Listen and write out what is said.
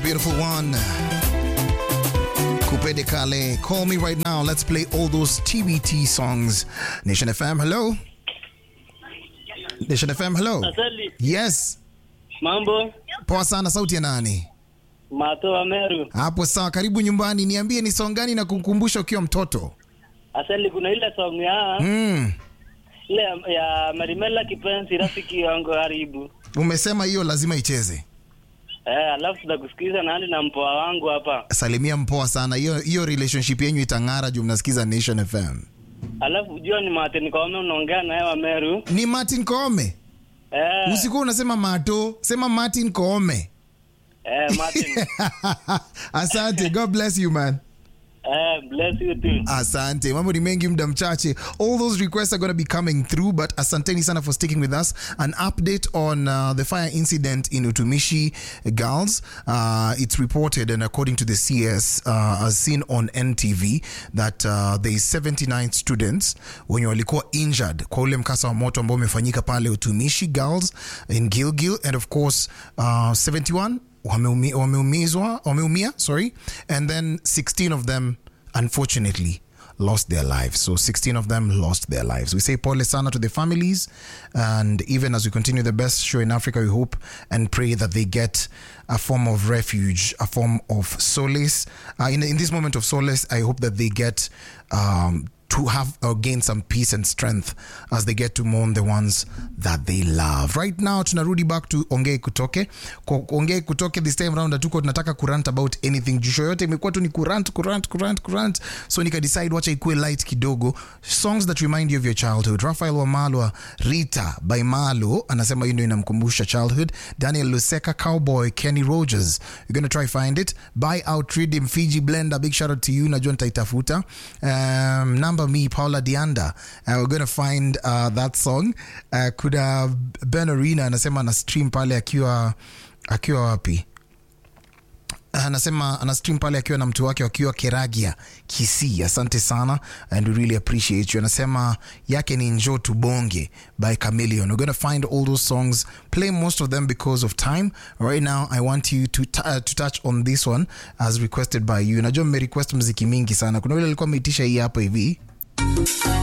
beautiful one. Kupede Kale, call me right now. Let's play all those TBT songs. Nation FM, hello. Nation FM, hello. Asali, Yes. mambo Poa sana, sauti ya nani? Mato wa Meru. Hapo sawa, karibu nyumbani. Niambie ni song gani na kukumbusha ukiwa mtoto? Asali, kuna ile song ya Mm. ile ya- ya Marimela kipenzi, rafiki wangu karibu. Umesema hiyo lazima icheze. Eh, alafu tutakusikiza nani na mpoa wangu hapa. Salimia mpoa sana. Hiyo hiyo relationship yenyu itang'ara juu mnasikiza Nation FM. Alafu jua ni Mate Nikome unaongea naye wa Meru. Ni Martin Koome. Eh, Usikuwa unasema Mato, sema Martin Koome. eh, Martin. Asante. God bless you man. eh, bless you too. Asante. Mambo ni mengi muda mchache. All those requests are going to be coming through but asanteni sana for sticking with us. An update on uh, the fire incident in Utumishi Girls. Uh, it's reported and according to the CS uh, as seen on NTV that uh, there is 79 students wenye walikuwa injured kwa ule mkasa wa moto ambao umefanyika pale Utumishi Girls in Gilgil and of course uh, 71 wameumi- wameumizwa wameumia sorry and then 16 of them unfortunately lost their lives so 16 of them lost their lives we say pole sana to the families and even as we continue the best show in africa we hope and pray that they get a form of refuge a form of solace uh, in, in this moment of solace i hope that they get um, to have or gain some peace and strength as they get to mourn the ones that they love. Right now tunarudi back to Ongei Kutoke. Kwa Ongei Kutoke this time round hatuko tunataka kurant about anything. Juu show yote imekuwa tu ni kurant kurant kurant kurant. So nika decide wacha ikuwe light kidogo. Songs that remind you of your childhood. Rafael Wamalwa Rita by Malo anasema hiyo ndio inamkumbusha childhood. Daniel Luseka Cowboy Kenny Rogers. You're going to try find it. Buy out Redeem Fiji Blender. Big shout out to you. Najua nitaitafuta. Um, number me Paula Dianda. Uh, we're going to find uh, that song. Uh, kuna Ben Arena anasema ana stream pale akiwa akiwa wapi? anasema ana stream pale akiwa na mtu wake wakiwa Keragia Kisii. Asante sana and we really appreciate you. Anasema yake ni Njoo Tubonge by Chameleon. We're going to find all those songs, play most of them because of time. Right now I want you to, t- uh, to touch on this one as requested by you. Najua mmerequest mziki mingi sana. Kuna yule alikuwa ameitisha hii hapa hivi